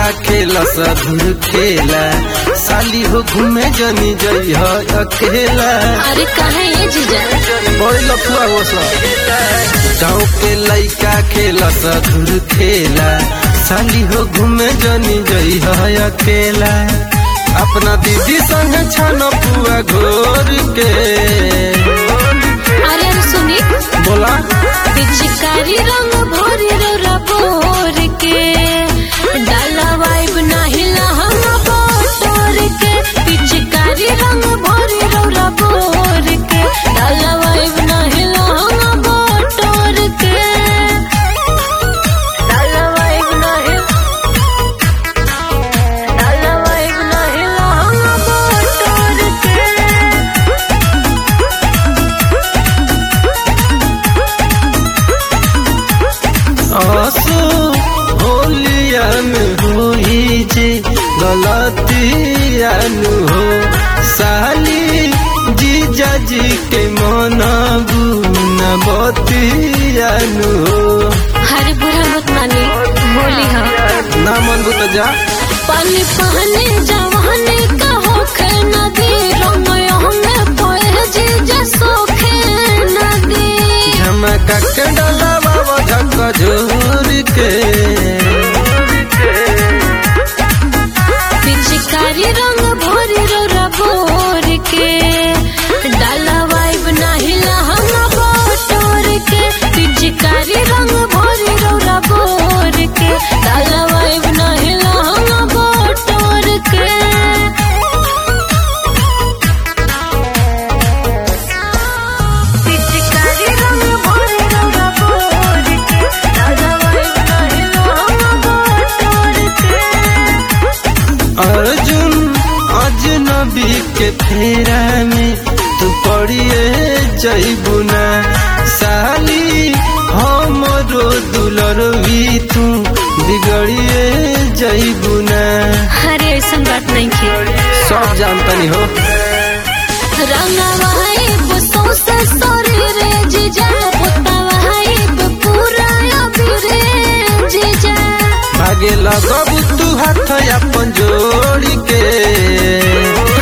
खेला सधुर खेला साली हो घूमे जनी जई हो अकेला अरे कहे ये जीजा बड़ी लफुआ हो गाँव के लइका खेला सधुर खेला साली हो घूमे जनी जई हो अकेला अपना दीदी संग छान पुआ घोर के अरे अरे सुनी बोला पिचकारी रंग भोरी रोरा बोर के डाला वाइब नाही लहंग बोर के पिचकारी रंग भोरी रोरा बोर के डाला वाइब नाही लहंग बोर के डाला वाइब नाही डाला वाइब नाही लहंग बोर के आंसू होलियन होई जे गलतियन हो साली जीजा जी के मनाबू न बतियन हो हरे बुरा मत मानी होली हाँ ना मन तो जा पानी पहने जवानी का होखे नदी रंगयो में पोए जी जसो खे नदी झमका के डला बाबा झक झोर के पिचकारी रंग भोरी रो रबोर के डाला वाइब नाही लहंगा बोटोर के पिचकारी रंग भोरी रो रबोर के डाला वाइब नाही लहंगा बोटोर के पिचकारी रंग भोरे रंगा बोर के दादा वाइब नाही लहंगा बोर के अर्जुन अजनबी के फेरा में तू पड़िए जैबुना साली हमरो दुलरवी तू बिगड़िए जैबुना अरे ऐसा बात नहीं की सब जानतनी हो रंगा वाइब सौसे सरे रे जीजा पुता वाइब पूरा अभी रे जीजा भागे लगबू तू हाथ अपन जोड़ी के